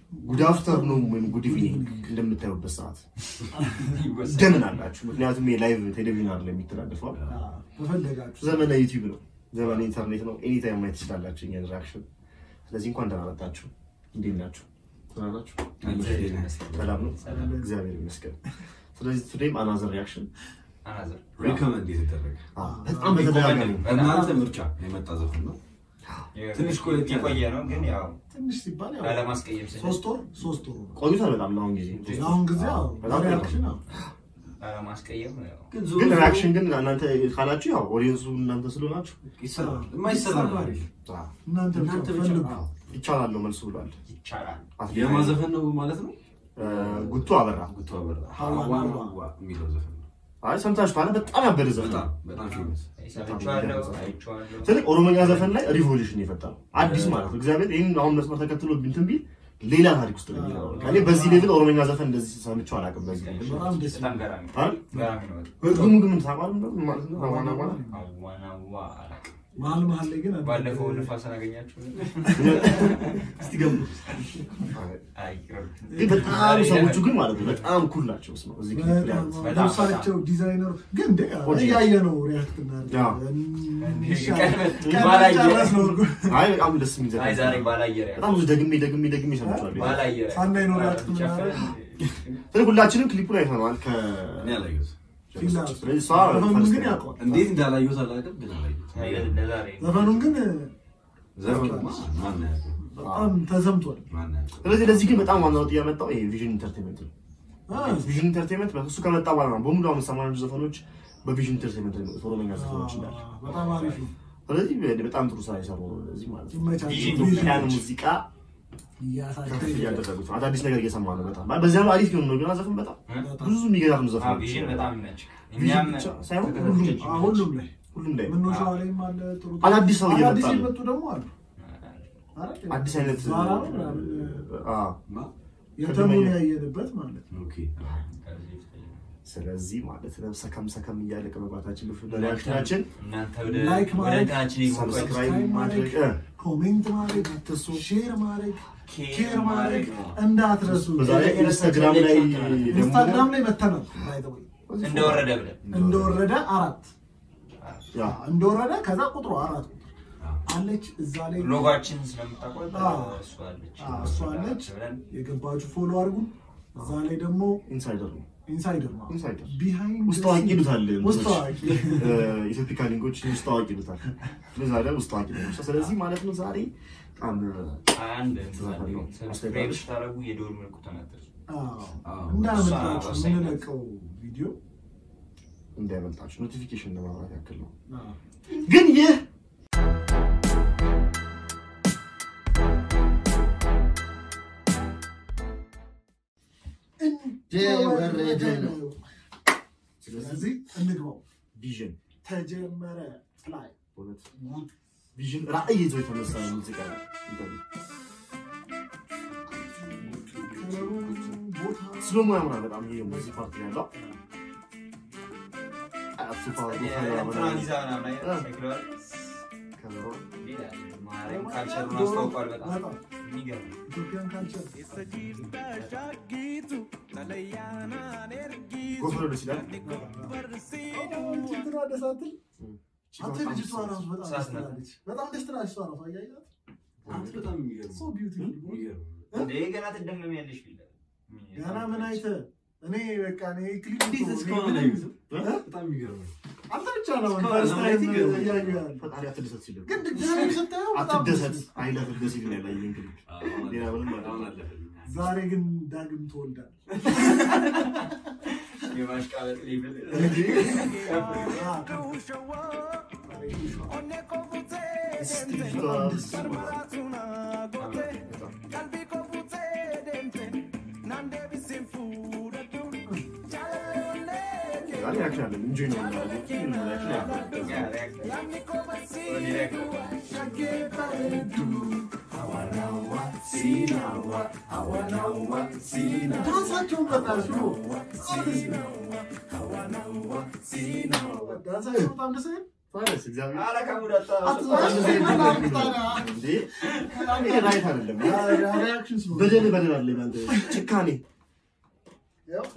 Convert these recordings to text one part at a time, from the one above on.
ጉድ አፍተርኑን ወይም ጉድ ኢቭኒንግ እንደምታዩበት ሰዓት እንደምን አላችሁ? ምክንያቱም የላይቭ ቴሌቪዥን አይደለም የሚተላለፈው በፈለጋችሁ ዘመነ ዩቲዩብ ነው፣ ዘመነ ኢንተርኔት ነው። ኤኒታይም ማየት ትችላላችሁ የእኛን ሪአክሽን። ስለዚህ እንኳን ደህና መጣችሁ። እንዴት ናችሁ? ደህና ናችሁ? ሰላም ነው? እግዚአብሔር ይመስገን። ስለዚህ ቱዴይም አናዘር ሪአክሽን ሪከመንድ የተደረገ በጣም በተደጋጋሚ በእናንተ ምርጫ የመጣ ዘፈን ነው። ትንሽ ቆየት ያለ። የቆየ ነው ግን ያው ትንሽ ሲባል ያው ላለማስቀየም ስል ሶስት ወር ሶስት ወር ነው። ቆይቷል በጣም ለአሁን ጊዜ አሁን ጊዜ ያው በጣም ሪያክሽን ያው ላለማስቀየም ያው ግን ዞሮ ግን ዞሮ ሪአክሽን ግን እናንተ ካላችሁ ያው ኦዲየንሱ እናንተ ስለሆናችሁ ይሰራል። የማይሰራ ነገር ይሰራል። የለም። አዎ፣ እናንተ ብቻ እናንተ ብቻ ፈልጉ። አዎ። ይቻላል ነው መልሱ ብሏል። ይቻላል። አትሌት የማዘፈን ነው ማለት ነው። እ፣ ጉቱ አበራ ጉቶ አበራ ሀዋ ሀዋ ሀዋ ሀዋ የሚለው ዘፈን ነው። አይ ሰምታችኋል። በጣም ያበደ ዘፈን በጣም ነው። በጣም ፌመስ ሰምቼዋለሁ፣ አይቼዋለሁ። ስለዚህ ኦሮሞኛ ዘፈን ላይ ሪቮሉሽን የፈጠረው አዲስ ማለት ነው። እግዚአብሔር ይህን አሁን መስመር ተከትሎ እንትን ቢል ሌላ ታሪክ ውስጥ ነው የሚገባው። እኔ በዚህ ሌቭል ኦሮሞኛ ዘፈን እንደዚህ ሰምቼው አላውቅም። በዚህ ሌቭል በጣም ደስ በጣም ገራሚ ነው። አይደል? ገራሚ ነው። ህዝቡም ግን ምን ታውቃለህ እንደው ማለት ነው አዋና አዋና አዋናዋ አላውቅም። መሀል መሀል ላይ ግን አንዳንድ- ባለፈው ንፋስን አገኛችሁ? እስቲ ገምቱ። አይ ይቅርብ። ግን በጣም ሰዎቹ ግን ማለት ነው በጣም ኩል ናቸው። ስማ እዚህ ክሊፕ ላይ በጣም ያሉት። በጣም ልብሳቸው ዲዛይነሩ ግን እንደ ኦኬ። እያየ ነው ሪያክት ያው። ባላየ- ጨረስ ነው እኮ። አይ በጣም ደስ የሚል አይ ዘፈን ዛሬ ነው። ባላየር ያለው። በጣም ብዙ ደግሜ ደግሜ ደግሜ ሰምቼዋለሁ። ባላየር ሳናይ ነው ሪያክት ጨፍረን ስለዚህ ሁላችንም ክሊፑን አይተነዋል። ከ እኔ አላየሁትም። ፊልም ስለዚህ እሷ ዘፈኑን ፈርስት ግን ነው። ያውቀዋል። እንዴት እንዳላየሁት አላውቅም፣ ግን አላየሁትም። ለዛሬ ዘፈኑን ግን ዘፈኑማ ማን ያውቀው? በጣም ተሰምቷል። ማን ያውቀው? ስለዚህ ለዚህ ግን በጣም ዋናው ጥያቄ ያመጣው ይሄ ቪዥን ኢንተርቴንመንት ነው። አ፣ ቪዥን ኢንተርቴንመንት እሱ ከመጣ በኋላ ነው በሙሉ አሁን የሰማናቸው ዘፈኖች በቪዥን ኢንተርቴንመንት ነው ኦሮሞኛ ዘፈኖች እንዳለ። በጣም አሪፍ ነው። ስለዚህ በጣም ጥሩ ስራ የሰሩ ነው። ለዚህ ማለት ነው ይመቻል። ኢትዮጵያን ሙዚቃ ከፍ እያሳደገ እያደረጉት ነው። አዳዲስ ነገር እየሰማ ነው። በጣም በዚያ ነው አሪፍ የሆነ ነው። ግን ዘፈን በጣም ብዙ የሚገራም ዘፈኖች ቪዥን በጣም ይመች። ቪዥን እኛም ብቻ ሳይሆን ሁሉም አ፣ ሁሉም ላይ ሁሉም ላይ ምኖሻዋ ላይም አለ ጥሩ አዳዲስ ሰው እየመጣ አዳዲስ ነው። የመጡ ደግሞ አሉ። አይደል? አዲስ አይነት ዛራ ነው ምናምን፣ አዎ። ማ? የተሙን ያየንበት ማለት ነው። ኦኬ። ስለዚህ ማለት ነው ሰከም ሰከም እያለ ከመግባታችን በፊት ሪያክሽናችን እናንተ ወደ ላይክ ወደ ማድረግ፣ እንትናችን ይግቡ። ሰብስክራይብ ማድረግ እ፣ ኮሜንት ማድረግ አትርሱ። ሼር ማድረግ ኬር ኬር ማድረግ ማድረግ እንዳትረሱ። በዛ ላይ ኢንስታግራም ላይ ደግሞ ኢንስታግራም ላይ መተናል። by the way። እንደወረደ ብለን እንደወረደ አራት ያ እንደወረደ ከዛ ቁጥሩ አራት ቁጥር አዎ። አለች እዛ ላይ ሎጓችን ስለምታውቋት አዎ። እሷ አለች አዎ፣ እሷ አለች። ብለን የገባችሁ ፎሎ አድርጉ። እዛ ላይ ደግሞ ኢንሳይደር ነው ኢንሳይደር ነው ኢንሳይደር ቢሃይንድ ውስጥ አዋቂ ይሉታል ውስጥ አዋቂ ኢትዮፒካ ሊንጎች ውስጥ አዋቂ ይሉታል በዛ ላይ ውስጥ አዋቂ ነው ስለዚህ ማለት ነው ዛሬ በጣም አንድ ትዛታለህ ነው። ሰብስክራይብ ስታደርጉ የደወል ምልክቱን አትርሱ። አዎ። እንዳመጣችሁ ወሳኝ ናት። የምንለቀው ቪዲዮ እንዳይመልጣችሁ ኖቲፊኬሽን ለማብራት ያክል ነው አዎ። ግን ይህ እንደወረደ ነው። ስለዚህ እንግባው። ቪዥን ተጀመረ ላይ በእውነት ቪዥን ራዕይ ይዞ የተነሳ ሙዚቃ ነው ቦታ ስለሞ ያምራል በጣም ይሄ ሙዚክ ፓርት ላይ ያለው አያቱ ፓርት እንትናን ይዛ ምናምን አይነት ሳይክለዋል። ሌላ ማርያም ካልቸሩን አስታውቋል። በጣም በጣም የሚገርም ነው። ኢትዮጵያን ካልቸር ጎፈሮ ደስ ይላል እንትና ደስ አትል? አንተ ልጅቷ ራሱ በጣም ደስ ሳስነ- ትላለች። በጣም ደስ ትላለች እሷ ራሱ አያያት አንተ በጣም የሚገርም ሶ ቢዩቲፉል የሚገርም እንዴ ገና ትደመሚያለሽ ቢላ ገና ምን አይተህ እኔ በቃ እኔ ክሊፕ እንዴት እስካሁን አላየሁትም? በጣም የሚገርም ነው። አንተ ብቻ ነው እስካሁን ፈርስት ለማየት ታይም ይገርማል። እያየሁ ያለው። ፈጣሪ አትደሰት ሲል ግን ድጋሚ ስታየው በጣም አትደሰት ደስ ይላል። አይለፍ ደስ ይል ያለ ይሄን ክሊፕ አሁን ሌላ ምንም አለፈ- አሁን አለፈልኝ። ዛሬ ግን ዳግም ትወልዳል። የማሽቃበጥ ሌብል ዛሬ ያክል አለን እንጆይ ነው የምናደርገው ምንም ያክል ያክል ዳንሳቸውን በጣም ሽሮ ዳንሳቸው በጣም ደስ አይል? ታዲያስ እግዚአብሔር ኧረ ከሙድ አታ እንዴ ይሄ ራይት አይደለም። ሪያክሽን ስለሆነ በደል በደል አለ ባንተ ጭካኔ ያው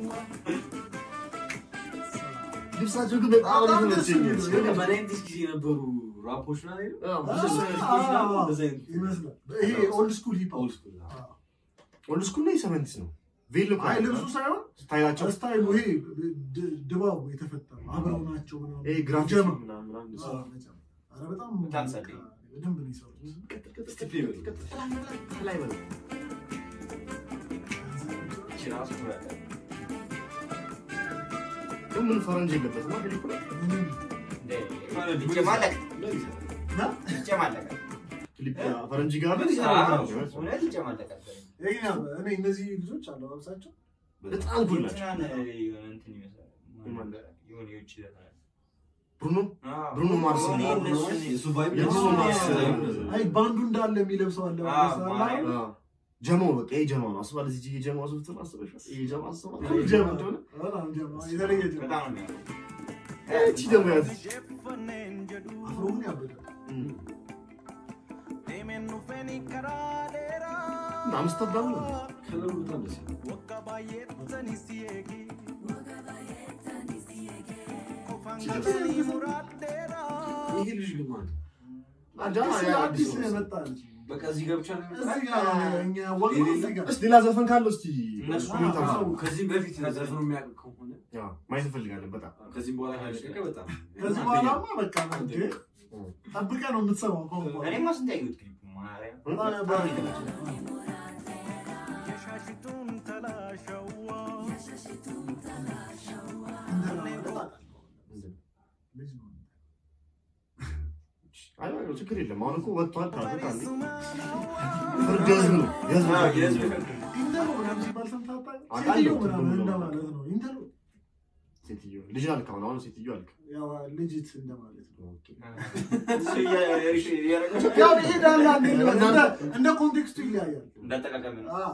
ልብሳቸው ግን በጣም ነው የተመቸኝ። በናይንቲስ ጊዜ የነበሩ ራፖች ና አዎ፣ ይመስላል ይሄ ኦልድ ስኩል ሂፕ ሆፕ ኦልድ ስኩል ነው የሰቨንቲስ ነው ቬሎ እኮ አይ ልብሱ ሳይሆን ስታይላቸው ስታይሉ ይሄ ድ- ድባቡ የተፈጠረው አብረው ናቸው ምናምን። ይሄ ግራፊክ ጀማ ምናምን ምናምን አዎ፣ በጣም ኧረ በጣም በጣም ጸዴ። በደንብ ነው የሰሩት። እስቲ ፕሌይ በለው። ላይ በለው። ራሱ ብራለ ግን ምን ፈረንጅ የለበትም አይደል እኮ ምንም ይጨማለቅ እና ይጨማለቅ ክሊፕ ፈረንጅ ጋር ምን እውነት ይጨማለቃል ይሄ ግን ያው እኔ እነዚህ ልጆች አለባበሳቸው በጣም ኩል ናቸው። እንትናን የሆነ እንትን ይመስላል የማን? የሆነ የውጭ ዘፈን ብሩኖ አዎ። ብሩኖ ማርስ የሆነ ነው። የእነሱን- የሱ ቫይብ የብዙ ማርስ አይ ባንዱ እንዳለ የሚለብሰው አለባበስ አዎ፣ አለ አይደል? አዎ። ጀማው በቃ ይሄ ጀማው ነው። አስባል እዚህ የጀማው ሱፍት አስበሻል? ይሄ ጀማ አስባል ጀማ ጀማ እንደሆነ በጣም ጀማ የተለየ ጀማ በጣም ነው የሚያምረው። እቺ ደግሞ ያዝ አፍሮ ግን ያበዳል። አምስተርዳም ነው። ከለሩ በጣም ደስ ይላል። ይሄ ልጅ ግን ማለት ነው። አጃማ አዲስ ያ አዲስ አዲስ ነው። የመጣ ልጅ በቃ እዚህ ገብቻ ነው እዚህ ጋር እኛ ያወቅነው እዚህ ጋር እስቲ ሌላ ዘፈን ካለው እስቲ እነሱ ኮሜንት አዎ። አድርጉ። ከዚህም በፊት ዘፈኑ የሚያውቅ ከሆነ ያ ማየት እንፈልጋለን በጣም ከዚህም በኋላ ካለቀቀ በጣም ከዚህ በኋላማ በቃ ነው እንዴ ጠብቀህ ነው የምትሰማው ከአሁን በኋላ እኔማ ስንት ያየሁት ክሊፕ ማርያም በጣም ያበራል። ልጅ ነው። አይ አይ፣ ችግር የለም። አሁን እኮ ወጥቷል ካልኩት አንዴ ፍርድ የህዝብ ነው የህዝብ አዎ፣ ፍርድ የህዝብ ነው። ፍርድ ኢንተርቪው ምናምን ሲባል ሰምተህ አታውቅም? አውቃለሁ፣ ሴትዮ ምናምን ትርጉሙ ነው። እንደማለት ነው። ኢንተርቪው ሴትዮ ልጅ አልክ አሁን አሁን ሴትዮ አልክ። ያው ልጅት እንደማለት ነው። ኦኬ። እሱ እያ- እያደረገ ያው ይሄዳል አንዴ ነው። እንደ- እንደ ኮንቴክስቱ ይለያያል። እንዳጠቃቀም ነው። አዎ።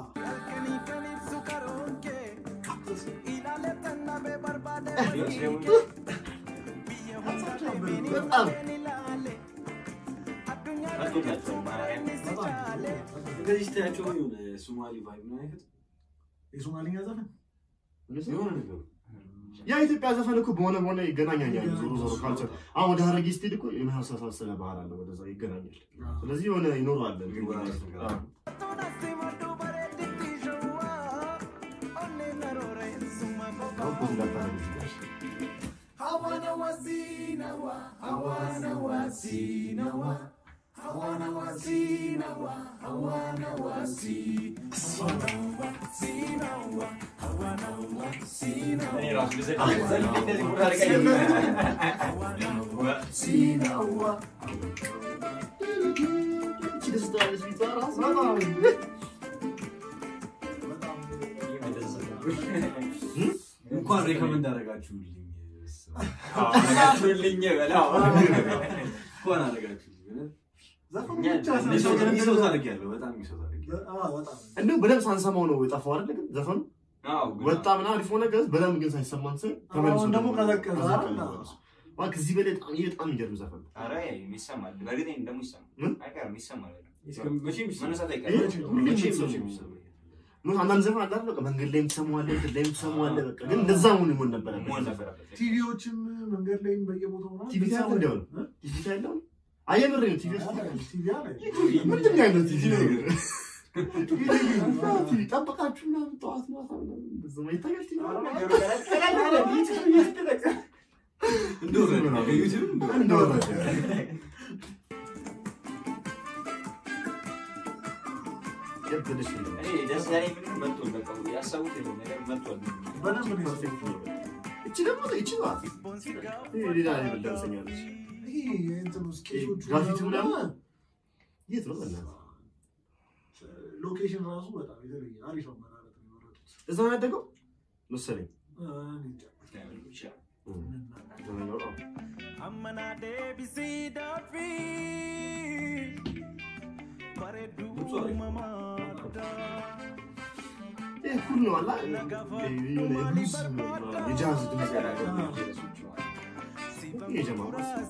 ሌሎች ደግሞ ሀሳባቸው ያበራል። በጣም መጥቶላቸዋል ማርያም። በጣም እንደዚህ ስታያቸው የሆነ ሶማሊ ቫይብ ነው አይነት የሶማሊኛ ዘፈን የሆነ ነገሩ ያ ኢትዮጵያ ዘፈን እኮ በሆነ በሆነ ይገናኛል። ዞሮ ዞሮ ካልቸር አሁን ወደ ሀረጊ ስትሄድ እኮ የመሳሰለ ባህል አለ፣ ወደዛ ይገናኛል። ስለዚህ የሆነ ይኖረዋል። ይወራረስ ነገር አለ። አሁን ፖዝ እንዳታረግ እኔ ራሱ ብዘል- ብዘል እንደዚህ ቦታ ላይ ቀይ- እቺ ደስ ትላለች ፊቷ ራሱ። በጣም በጣም እንኳን ሬከመንድ አደረጋችሁልኝ አደረጋችሁልኝ በላው። እንኳን አደረጋችሁልኝ ዘፈኑ እኛ ብቻ እንደ ሰው ሳይሆን- ሚሰው ታደርጊያለሁ በጣም ሚሰው ታደርጊያለሁ አዎ፣ በጣም እንደው በደንብ ሳንሰማው ነው የጠፋው አይደለ? ግን ዘፈኑ አዎ፣ ግን ወጣ ምናምን አሪፍ ሆነ፣ ግን በደንብ ግን ሳይሰማን ስል ተመልሶ አሁን ደግሞ ቀዘቀዘ ቀዘቀዘ አይደል? መልሶ። ዋ፣ ከዚህ በላይ በጣም ይሄ በጣም የሚገርም ዘፈን ነው። ኧረ ይሰማል። በእርግጥ ደግሞ ይሰማል። ምን? አይቀርም፣ ይሰማል። መቼም ይሰማል። መነሳት ይሄ አይቀርም። ሁሌም መቼም የሚሰማው መቼም ነው። ይሰማል። ምን አንዳንድ ዘፈን አለ አይደል? በቃ መንገድ ላይም ትሰማዋለህ፣ እንትን ላይም ትሰማዋለህ። በቃ ግን እንደዛ መሆን መሆን ነበረበት። መሆን ነበረበት። ቲቪዎችም መንገድ ላይም በየቦታው ምናምን ቲቪ ታያለህ እንዲያው ነው? እ? ቲቪ ታያለህ አሁን? አየምሬ ነው ቲቪ ውስጥ አይ፣ ቲቪ አለ። ምንድን ነው ያለው ቲቪ ላይ? ቲቪ አዎ፣ ቲቪ ጠበቃችሁ ምናምን ጠዋት ማታ ምናምን እንደዛ ይታያል ቲቪ ነገሩ ቀለል- ቀለል ያለ ዩቲዩብ እየተጠቀም- እንደወረደ ከዩቲዩብ እንደወረደ። እንደወረደ የብልሽ ነው። እኔ ደስ ያለኝ ምንድን ነው መጥቷል። በቃ ያሰቡት ነገር መጥቷል። በደንብ ነው የሰሩት። እቺ ደግሞ እቺ ናት። ይሄ ሌላ ሌላ ደርሰኛለች። ይሄ የእንትኑ ስኬቾቹ ግራፊቲ ምናምን? ምናምን የት ነው በእናትህ? ሎኬሽን ራሱ በጣም የተለየ አሪፍ አመራረጥ ነው የመረጡት። እዛ ነው ያደገው መሰለኝ። እ፣ እኔ እንጃ። ዘመኛው ነው። ድምፁ አሪፍ ይሄ ኩል ነው አላ የሆነ የብሉዝ ምናምን የጃዝ ድምፅ ያለው ይሄ ጀማማ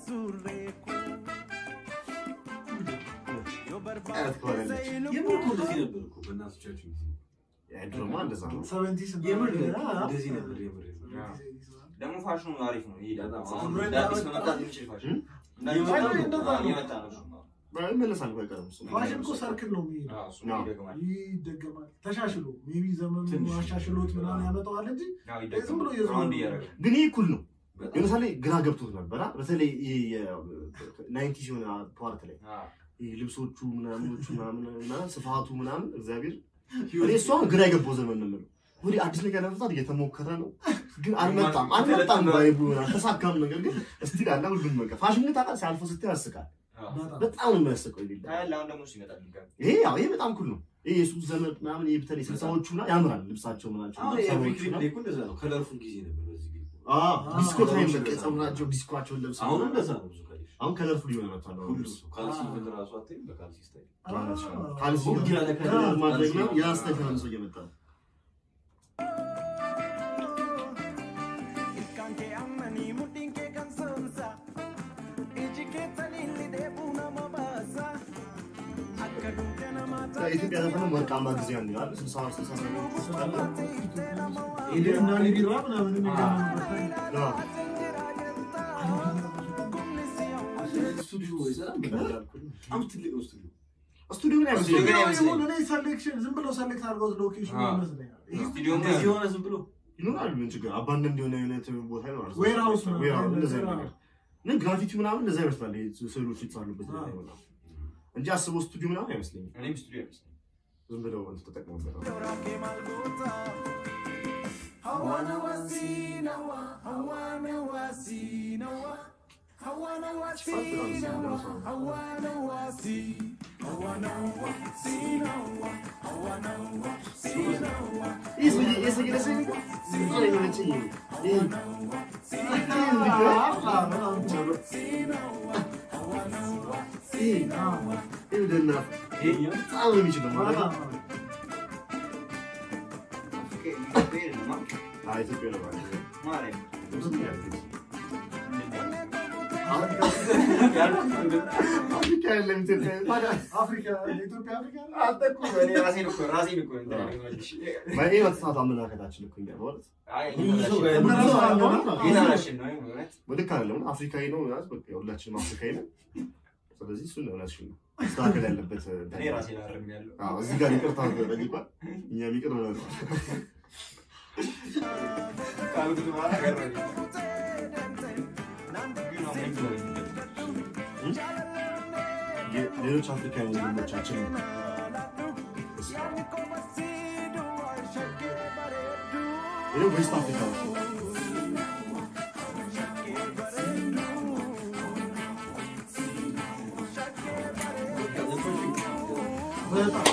አይነት ከሆነለች የምር እኮ እንደዚህ ነበር እኮ በእናቶቻችን ጊዜ። ድሮማ እንደዛ ነው። ሰቨንቲስ የምር እንደዚህ ነበር የምር የምር። ደግሞ ፋሽኑ አሪፍ ነው ይሄዳል። በጣም አሁን አሁን እንደ አዲስ መምጣት የሚችል ፋሽን እንደ አዲስ እየመጣ ነው። መምጣት ነው። እየመጣ ነው እሱማ። ይመለሳል እኮ አይቀርም እሱ። ፋሽን እኮ ሰርክል ነው የሚሄደው አዎ፣ እሱማ ይደግማል። ይደገማል ተሻሽሎ ሜቢ ዘመኑ ትንሽ አሻሽሎት ምናምን ያመጣዋል እንጂ አዎ፣ ዝም ይደግማል። ብሎ እየዞረ ራውንድ ነው። እያደረገ ግን ይህ እኩል ነው። በጣም ለምሳሌ ግራ ገብቶት ነበር አ? በተለይ ናይንቲ ሲሆን ፓርት ላይ አዎ። ይህ ልብሶቹ ምናምኖቹ ምናምን ምናምን ስፋቱ ምናምን እግዚአብሔር እኔ እሷ ግራ የገባው ዘመን ነው የምለው። ወዲህ አዲስ ነገር ለመፍታት እየተሞከረ ነው፣ ግን አልመጣም አልመጣም ባይቡ አልተሳካም። ነገር ግን እስቲል አለ ሁሉም በቃ ፋሽን ግን ታውቃለህ፣ ሲያልፈው ስትል ያስቃል። አዎ። በጣም በጣም ነው የሚያስቀው። ይላል ታያለህ፣ አሁን ደግሞ እሱ ይመጣል ድጋሚ። ይሄ ያው ይሄ በጣም ኩል ነው። ይሄ የሱ ዘመን ምናምን ይሄ በተለይ ስልሳዎቹ ምናምን ያምራል ልብሳቸው ምናቸው አሁን ሰዎቹ የአፍሪክ ምናምን። ላይ እኮ እንደዛ ነው። ከለርፉል ጊዜ ነበር በዚህ ጊዜ። አዎ ዲስኮ ታይም አዎ፣ በቃ እንደዛ ነው። ጸጉራቸው ዲስኮቸውን ለብሰው አሁን ምናምን። እንደዛ ነው ብዙ ከሌሽ አሁን ከለርፉል ሊሆን መጥቷል። አሁን ሁሉ ልብሱ ሰው ካልሲ ግን ራሱ አታይም በካልሲ ስታይል ካልሲ ሁሉ ያለ ከለር ማድረግ ነው ካልሲ ያ ስታይል ተመልሶ እየመጣ ነው። ኢትዮጵያ ዘፈንም ወርቃማ ጊዜ ነው ይላል። ስልሳ ስልሳ ሰባት ውስጥ አለ። እና ቢራ ምናምን የሚገናኙበት ታይም። አዎ። ስቱዲዮ ይሰራል። በጣም ትልቅ ነው ስቱዲዮ። ስቱዲዮ ግን ስቱዲዮ ግን አይመስለኝም። አይመስለኝም። የሆነ እኔ ሰሌክሽን ዝም ብሎ ሰሌክት አድርገው ሎኬሽኑ አዎ። ይመስለኛል። ይሄ ስቱዲዮ እንደዚህ የሆነ ዝም ብሎ ይኖራል ምን ችግር አባንደንድ የሆነ የሆነ ቦታ ይኖራል። ዌርሃውስ ምናምን ዌርሃውስ እንደዛ እንደዛ። ነገር ግን ግራፊቲ ምናምን እንደዛ ይመስላል። ይሄ ስዕሎች የተሳሉበት ነገር አዎ። ይሆናል እንጂ አስበው ስቱዲዮ ምናምን አይመስለኝም። እኔም ስቱዲዮ አይመስለኝም። ዝም ብለው እንትን ተጠቅመውበት ነው። ይህ ሰውዬ ይህ ሰውዬ ደስ የሚል ነው። በጣም ነው የሚመቸኝ ይሄ። ይሄ ይሄ ደህና በጣም ነው የሚችለው ማለት ነው። ኢትዮጵያ የለም፣ አይ ኢትዮጵያ ነው ማለት ነው። ማርያም። ብዙም ያልኩት ያልኩት አፍሪካ የለም ኢትዮጵያ ታዲያ አፍሪካ ኢትዮጵያ አፍሪካ ነው። አንተ እኮ እኔ ራሴን እኮ ራሴን እኮ እንትን ያደረግኩት። በእኔ መጥፋት አመለካከታችን እኮ እኛ በእውነት አይ ብዙ ሰው ጋር እነሱ ብዙ ሰው አለ አለ ማለት ነው። ጌታችን ነው እውነት። ልክ አይደለም። አፍሪካዊ ነው ማለት በቃ ሁላችንም አፍሪካዊ ነን። ስለዚህ እሱን እውነትሽን ነው መስተካከል ያለበት እኔ ራሴን አርሜያለሁ። አዎ፣ እዚህ ጋር ይቅርታ ጠይቋል። እኛም ይቅር ብለናል። ካልኩት በኋላ ገረመኝ። ግን አሁን ምንድን ነው? የ- ሌሎች አፍሪካዊ ወንድሞቻችን ይህ ዌስት አፍሪካ ነው። በጣም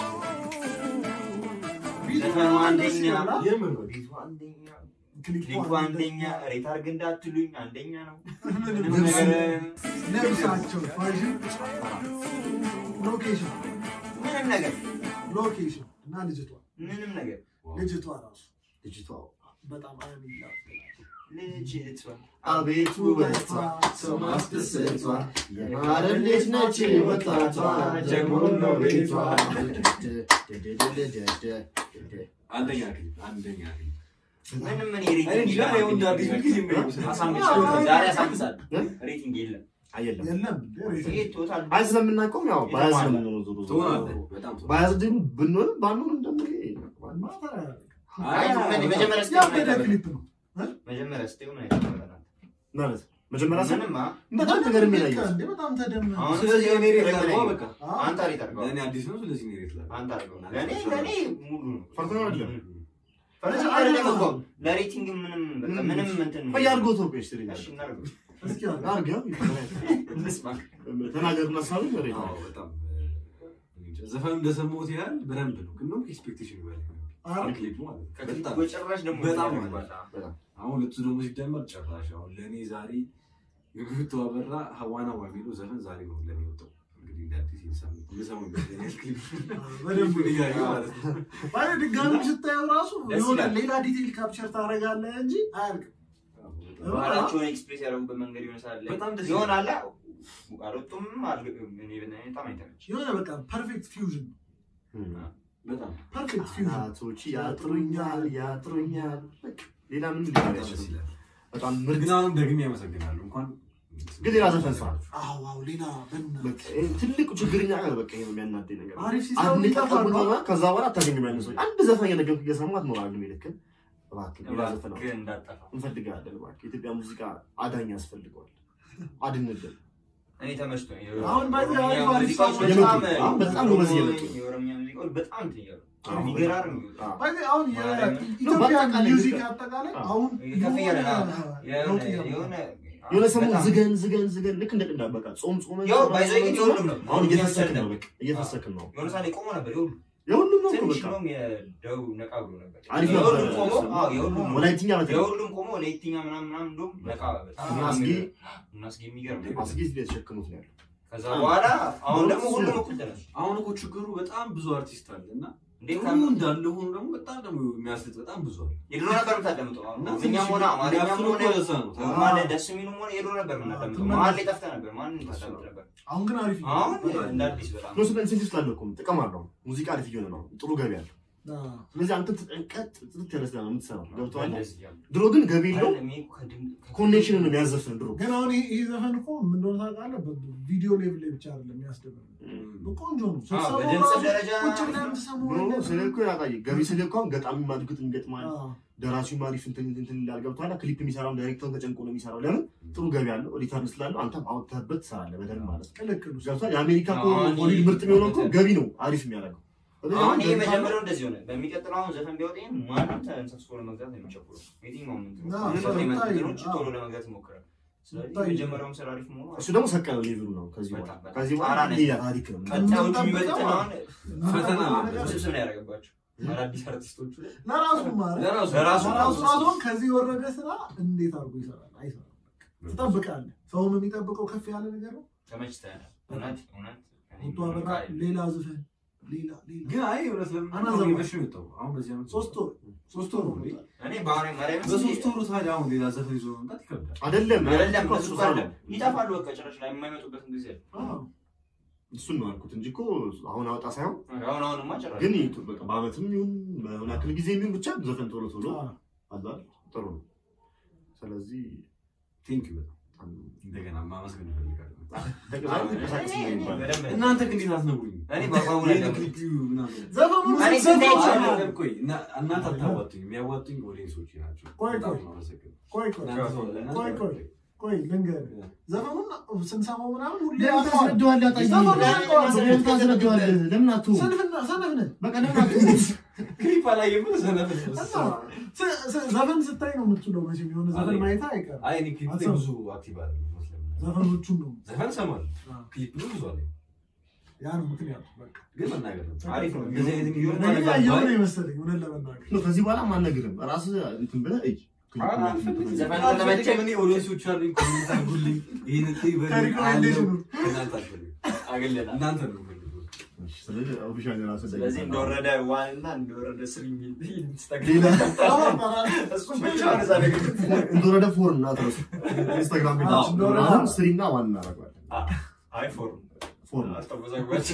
ዘፈኑ አንደኛ፣ የምር ነው። ቤቱ አንደኛ፣ ክሊፑ ክሊፑ አንደኛ፣ ሬት አድርግ እንዳትሉኝ አንደኛ ነው። ምንም ምንም ነገር ልብሳቸው ፋሽን ሎኬሽን ምንም ነገር ሎኬሽን እና ልጅቷ ምንም ነገር ልጅቷ ራሱ ልጅቷ በጣም አይሚላ ልጅቷ አቤት ውበቷ ሰው ማስደሰቷ የማረም ልጅ ነች ወጣቷ ጀግሞን ነው ቤቷ አንደኛ ክሊፕ አንደኛ ክሊፕ ምንም እኔ ሬቲንግ እኔ እንጃ የለም። ይኸው እንደ አዲስ ጊዜ የሚመስል አሳምቻለሁ። ዛሬ አሳምሳለሁ። ሬቲንግ የለም። አየለም የለም ይሄ ቶታል አይ ስለምናውቀውም ያው ባያዝ ነው የምንሆነው ዞሮ ዞሮ ትሆናለህ። በጣም ትሆናለህ። ባያዝ ግን ብንሆንም ባንሆንም ደግሞ ይሄ አይ አይ፣ መጀመሪያ ስትሆን ያበደ አይደለም። ክሊፕ ነው መጀመሪያ ስትሆን አይደለም። ማለት መጀመሪያ ሰ ምንም አ- በጣም ነገር የሚለያየ እንዴ በጣም ተደመ አሁን ስለዚህ እኔ ሬት ትክክለኛ ላድርገው በቃ አንተ ሬት አድርገው። ለእኔ አዲስ ነው። ስለዚህ እኔ ሬት ላድርገው። አንተ አድርገው። ለእኔ ለእኔ ሙሉ ነው። ፈርቶ ነው አይደለም ፈረስ አይደለም እኮ ለሬቲንግ ምንም በቃ ምንም እንትን ቆይ አድርጎት ነው ቆይ እስኪ እሺ እናድርገው። እስኪ አለ አድርገው እንስማ። ተናገርና ሳቢ መሬት አዎ፣ በጣም እኔ እንጃ። ዘፈኑ እንደሰማሁት ያህል በደንብ ነው፣ ግን ደግሞ ኤክስፔክቴሽን ይበላል። አረ ክሊፑ ማለት ነው። ከክሊፑ በጣም በጭራሽ ደግሞ በጣም ያደርገዋል። አሁን ሁለቱ ደግሞ ሲደመር ጭራሽ አሁን ለእኔ ዛሬ የግብቱ አበራ ሀዋና ዋ የሚለው ዘፈን ዛሬ ነው ለእኔ ወጣው። እንግዲህ እንደ አዲስ የሳምንት የሰማው ይመስለኛል ክሊፕ በደንብ እያየሁ ማለት ነው። ባይ ድጋሚ ስታየው ራሱ ደስ የሆነ ይላል። ሌላ ዲቴይል ካፕቸር ታደርጋለህ እንጂ አያልቅም። ባህላቸውን ኤክስፕሬስ ያደረጉበት መንገድ ይሆናል በጣም ደስ ይሆናል። አልወጡም አል- እኔ በጣም አይተመች የሆነ በቃ ፐርፌክት ፊውዥን በጣም ፐርፌክት ፊውዥን አናቶች ያጥሩኛል ያጥሩኛል በቃ ሌላ ምን ሊሆን በጣም ደስ አይችልም ይላል። በጣም ምርጥ ግን አሁንም ደግሜ ያመሰግናሉ። እንኳን ግን ሌላ ዘፈን ስራ አዎ አዎ ሌላ በና በቃ ይሄ ትልቁ ችግርኛ ጋር በቃ ይሄ ነው የሚያናደኝ ነገር አሪፍ ሲሰሩ አንድ ይጠፋሉ ቀጠቡትና ከዛ በኋላ አታገኝም ያለ ሰው አንድ ዘፈን እየነገርኩህ እየሰማህ ትኖራለህ የሚልክን እባክህ ሌላ ዘፈን አውጣ። እባክህ እንዳጠፋ እንፈልጋለን እባክህ የኢትዮጵያ ሙዚቃ አዳኝ ያስፈልገዋል አድንልን እኔ ተመችቶኝ አሁን ባይዘ የኦሮምኛ አሪፍ አሪፍ ሙዚቃዎች ሰዎች በጣም አሁን በጣም ነው በዚህ እየመጡ ነው። የኦሮምኛ ሙዚቃዎች በጣም እንትን እያሉ አዎ፣ የሚገራርም አዎ። ባይዘ አሁን ማርያምን። የኢትዮጵያ በአጠቃላይ ሚውዚክ ኢትዮጵያ- አጠቃላይ አዎ። አሁን ከፍ እያለ ነው። የሆነ ለውጥ የሆነ እያመጣ የሆነ የሆነ ሰሞን በጣም- ዝገን ዝገን ዝገን ልክ እንደ ቅዳ በቃ ጾም ጾመ ያው ባይዘ ግን የሁሉም ነው አሁን እየፈሰክን ነው ነበር በቃ እየፈሰክን ነው የሆነ ሰዓት ላይ ቆሞ ነበር የሁሉም የሁሉም ነው እኮ ትንሽ በቃ ነውም የደቡብ ነቃ ብሎ ነበር አሪፍ የሁሉም ነበር። ቆሞ አዎ የሁሉም ወላይትኛ በተለይ የሁሉም ቆሞ ለየትኛ ምናምን ምናምን እንደውም ነቃ በጣም እና አስጌ እና አስጌ የሚገርም ነው። አስጌ የተሸከሙት ነው ያለው ከዛ በኋላ አሁን ደግሞ እሱ- ሁሉም እኩል ተነሱ አሁን እኮ ችግሩ በጣም ብዙ አርቲስት አለ እና እንዴት ጥሩ ካም- እንዳለ ሆኖ ደግሞ በጣም ደግሞ የሚያስልጥ በጣም ብዙ አለ። የድሮ ነበር የምታዳምጠው አሁን እና እኛም ሆነ አማርኛም የሚያፍኑ ሆነ እኮ ለዛ ነው። ማለ ደስ የሚሉም ሆነ የድሮ ነበር የምናዳምጠው ትመለስ- መሀል ላይ ጠፍተህ ነበር ማንን ታዳምጥ ነበር አሁን ግን አሪፍ ነው። አሁን እንደ አዲስ በጣም ነው ስለ ኢንሴንቲቭ ስላለ እኮ ጥቅም አለው ሙዚቃ አሪፍ እየሆነ ነው ጥሩ ገቢ አለው አዎ። ስለዚህ አንተ ተጠንቀጥ ጥርት ያለ ስራ ነው የምትሰራው ገብቶሃል እንደዚህ እያሉ። ድሮ ግን ገቢ የለው አይደለም፣ ይሄ እኮ ከድም- ከ- ኮኔክሽን ነው የሚያዘፍን ድሮ ግን አሁን ይሄ ይሄ ዘፈን እኮ ምን እንደሆነ ታውቃለህ? በቪዲዮ ሌቭል ላይ ብቻ አይደለም የሚያስደምም ቆንጆ ነው። አዎ፣ ስትሰማው በድምፅ ራሱ ደረጃ ቁጭ ብለህ የምትሰማው ኖ አይነት- ስለ እኮ ያውቃል ገቢ ስለ እኮ አሁን ገጣሚ ማድግጥ ይገጥማል አዎ። ደራሲው አሪፍ እንትን እንትን ይላል ገብቶሃል ክሊፕ የሚሰራው ዳይሬክተር ተጨንቆ ነው የሚሰራው ለምን ጥሩ ገቢ አለው ሪተርን ስላለው አንተም አውጥተህበት ትሰራለህ በደንብ ማለት ነው ቅልቅል ውስጥ ገብቶሃል የአሜሪካ እኮ አሁን ሆሊውድ ይሄ- ምርጥ የሚሆነው እኮ ገቢ ነው አሪፍ የሚያደርገው ስለዚህ አሁን ይሄ ገቢ ካለው- መጀመሪያው እንደዚህ ሆነ። በሚቀጥለው አሁን ዘፈን ቢወጣ ይሄን ማንም ተንሰብስቦ ለመግዛት ነው የሚቸኩለው። የትኛውም እንትን አዎ፣ ዘፈን የመጡ ይታይ፣ እንትኖች አዎ። ቶሎ ለመግዛት ይሞክራል። ስለዚህ ይታይ። የመጀመሪያውም ስራ አሪፍ መሆኑ እሱ ደግሞ ሰቀለ ሌቭሉ ነው ከዚህ በኋላ በጣም በጣም ከዚህ በኋላ ጣራ ነች። ሌላ ታሪክ ነው ቀጣዮቹ የሚመጡትን አሁን ፈተና ነው። ነገር ውስብስብ ነው ያደረገባቸው አዳዲስ አርቲስቶቹ ላይ ለራሱ ማለት ለራሱ ለራሱ ለራሱ ራሱን ከዚህ የወረደ ስራ እንዴት አድርጎ ይሰራል? አይሰራም። ትጠብቃለህ። ሰውም የሚጠብቀው ከፍ ያለ ነገር ነው። ተመችተናል። እውነት እውነት ወጥቶ አበራ ሌላ ዝፈን ሌላ ሌላ ግን አይ እውነት ለምን አናዘማ- አሁን መቼ ነው የወጣው? አሁን በዚህ ዓመት ሶስት ወር ሶስት ወር ነው እንዴ? እኔ ባህሪ ማርያም በሶስት ወሩ ታዲያ አሁን ሌላ ዘፈን ይዞ መምጣት ይከብዳል። አይደለም አይደለም እኮ እሱ እሱ ጋር ነው ይጠፋሉ። በቃ ጭራሽ ላይ የማይመጡበትን ጊዜ አለ። አዎ። እሱን ነው ያልኩት እንጂ እኮ አሁን አወጣ ሳይሆን አሁን አሁንማ ጭራሽ ግን ይቱ- በቃ በአመትም ይሁን በሆነ ያክል ጊዜ የሚሆን ብቻ ዘፈን ቶሎ ቶሎ አዎ። አለ አይደል? ጥሩ ነው። ስለዚህ ቴንክ ዩ በጣም እንደገና ማመስገን እፈልጋለሁ። ተቀዛይ ተንቀሳቀስ ነው የሚባለው። በደንብ ነው። እናንተ ግን እንዴት አትነግሩኝም? እኔ በአግባቡ ላይ ይሄን ነው። ክሊፕ ምናምን ዘፈኑን እኔ ስትሰማ ስንት አይቼ አዎ። አይደለም፣ ቆይ እና- እናንተ አታዋጡኝ፣ የሚያዋጡኝ ኦዲየንሶች ናቸው። ቆይ፣ በጣም ቆይ። ነው የማመሰግነው። ቆይ ቆይ እናንተ ሰው ለእናንተ ቆይ፣ ቆይ። ቆይ ልንገርህ፣ ዘፈኑን ስንሰማው ምናምን ሁሌ ለምን ያውቀዋል። ታስረዳዋለህ? አጣዬ? ዘፈኑን ያውቀዋል። ለምን ታስረዳዋለህ? ለምን አትሆን? ሰነፍና- ሰነፍ ነህ። በቃ ለምን አትሆን? ክሊፕ አላየም ሰነፍ ነው። እና ስ- ስ- ዘፈን ስታይ ነው የምትችለው። መቼም የሆነ ዘፈን ማየት አይቀርም። አይ እኔ ክሊፕ ላይ አትሰማም። ብዙ አክቲቭ አይደለም መስለኝ። ዘፈኖቹን ነው ዘፈን እሰማለሁ፣ አዎ። ክሊፕ ነው ብዙ አለኝ። ያ ነው ምክንያቱ። በቃ ግን መናገር ነው። አሪፍ ነው። እንደዚህ አይነት ቪዲዮ እኔ ግን ያየሁ ነው የመሰለኝ እውነት ለመናገር ነው ከዚህ በኋላ ማነግርም ራስህ እንትን ብለህ እይ። ዘፈን አልፈልግም። እኔ ኦዲየንሶች አሉኝ፣ ኮሜንት አድርጉልኝ። ይሄንን ክሊፕ በእኔ ከሪኮሜንዴሽኑ አለው። ከእናንተ አልፈልግም። አግለናል። እናንተ ነው የምፈልገው። እሺ፣ ስለዚህ ኦፊሻል ራስህ ስለዚህ እንደወረደ ዋን እና እንደወረደ ስሪ የሚል ሌላ እሱም ብቻ ነው እዛ ላይ እንደወረደ ፎር እና ትረሱ ኢንስታግራም አዎ፣ ቤታችን እንደወረደ አሁን ስሪ እና ዋን እናደርገዋለን። አይ ፎርም ፎር ነው። አስተወዛግባቸው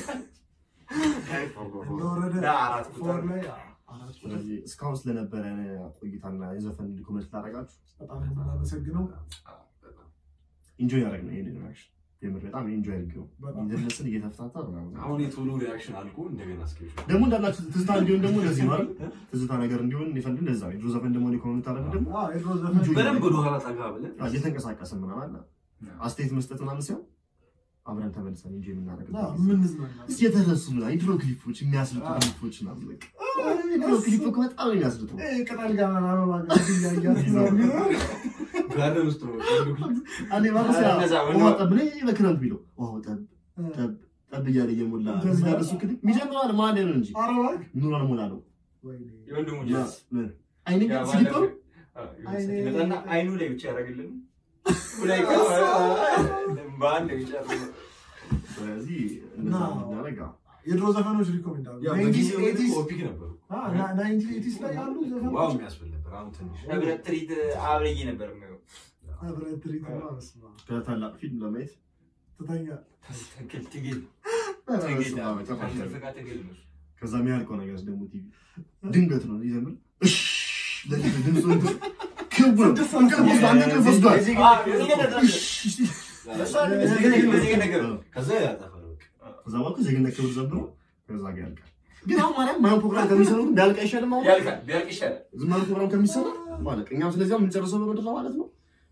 እንደወረደ አራት ፎር ቁጥር ላይ አራት ቁጥር ስለዚህ እስካሁን ስለነበረ ቆይታና የዘፈን ኮመንት ላደረጋችሁ በጣም ነው የምናመሰግነው። ኢንጆይ ያደረግ ነው ይሄንን ሪያክሽን የምር በጣም ኢንጆይ አድርገው በጣም እየደነስን እየተፍታታ ምናምን አሁን የቶሎ ሪያክሽን አልቆ እንደገና እስኪ ደግሞ እንዳላችሁ ትዝታ እንዲሆን ደግሞ ለዚህ ነው አይደል? ትዝታ ነገር እንዲሆን የፈንድ እንደዛ ነው። የድሮ ዘፈን ደግሞ ኮመንት አደረግ ደግሞ አዎ፣ የድሮ ዘፈን በደንብ ወደኋላ ጠጋ ብለን አዎ፣ እየተንቀሳቀስን ምናምን አለ አስተያየት መስጠት ምናምን ሲሆን አብረን ተመልሰን እንጂ አዎ፣ የምናደርግበት የምንዝናና እስኪ የተረሱ ምናምን የድሮ ክሊፖች የሚያስልጡ ክሊፖች ምናምን በቃ የድሮ ክሊፕ እኮ በጣም ነው የሚያስልጡ። እ፣ ቅጠል ጋር አበባ ጋር እያያት ምናምን ጋርደን ውስጥ ነው አንዴ ማለት ያ እነዛ ውሃ ወንዶ- ጠብ ላይ በክረምት ቢለው ውሃው ጠብ ጠብ ጠብ እያለ እየሞላ እዚህ ጋር እሱ ክሊፕ የሚጀምረው ማለ ነው እንጂ ኧረ እባክህ። ኑሮ አልሞላ ነው ወይኔ። የወንድሙ ያ ጀስ ምን አይኔ ያ ስሊፐሩ ባለፈው ይመጣና አይኑ ላይ ብቻ ያደርግልን ላይ በአንድ ብቻ ያደርግልን። ስለዚህ እንደዛ እና- እናደርግ የድሮ ዘፈኖች ሪኮሜንድ አሉ ያው ናይንቲስ በጊዜው ግን ኤቲስ ኦፒክ ነበሩ። ናይንቲ ኤቲስ ላይ ያሉ ዋው ዘፈኖች የሚያስብል ነበር። አሁን ትንሽ ህብረት ትርኢት አብረዬ ነበር የማየው። ህብረት ትርኢት ነው በስመ አብ። ከታላቅ ፊልም ለማየት ትተኛ ትግል ትግል በስመ ትግል አብ፣ ጨራሽ ነው። ከትርፍ ጋር ትግል ነው። ከዛ የሚያልቀው ነገር ደግሞ ቲቪ ድንገት ነው ይዘምር እሽ ለዚህ ድምፁ እንትን ክብ ነው እንቅልፍ ወስዶ አንድ እንቅልፍ ወስዷል የዚህ አ፣ ግን- የዚህ ግን ነበር። እሱ አይደለም፣ የዚህ ግን- የዚህ ግን ነገር ነው። ከዛ ያጠፋል በቃ። ከዛ በኋላ ዜግነት ክብር ዘምሮ ከዛ ጋር ያልቃል ግን አሁን ማርያም ማየው ፕሮግራም ከሚሰሩ ግን ቢያልቅ አይሻልም አሁን ያልቃል፣ ቢያልቅ ይሻላል። ዝም ያለ ፕሮግራም ከሚሰራ ማለት እኛም ስለዚያ የምንጨርሰው በምድር ነው ማለት ነው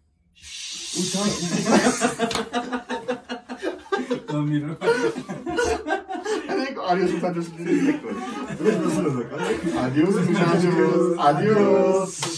በሚል ነው። እኔ እኮ አዲዮስ ወታደሮች ጊዜ እኮ ነው። እነሱ ነው በቃ። አዲዮስ ሙቻቾስ አዲዮስ